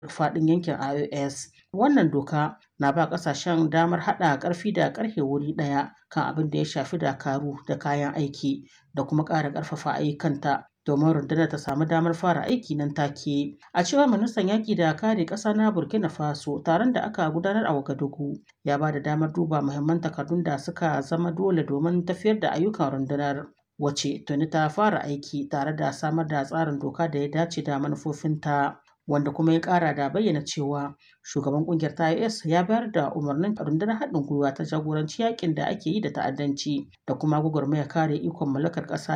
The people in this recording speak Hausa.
faɗin yankin IOS. Wannan doka na ba ƙasashen damar haɗa ƙarfi da ƙarfe wuri ɗaya kan abin da ya shafi dakaru da kayan aiki da kuma ƙara ƙarfafa ayyukanta domin rundunar ta samu damar fara aiki nan take. A cewar ministan yaƙi da kare ƙasa na Burkina Faso taron da aka gudanar a Wagadugu ya ba da damar duba muhimman takardun da suka zama dole domin tafiyar da ayyukan rundunar. Wace tuni ta fara aiki tare da samar da tsarin doka da ya dace da manufofinta. wanda kuma ya kara da bayyana cewa shugaban kungiyar ta IS ya bayar da umarnin rundunar haɗin gwiwa ta jagoranci yakin da ake yi da ta'addanci da kuma gwagwarmaya kare ikon mallakar ƙasa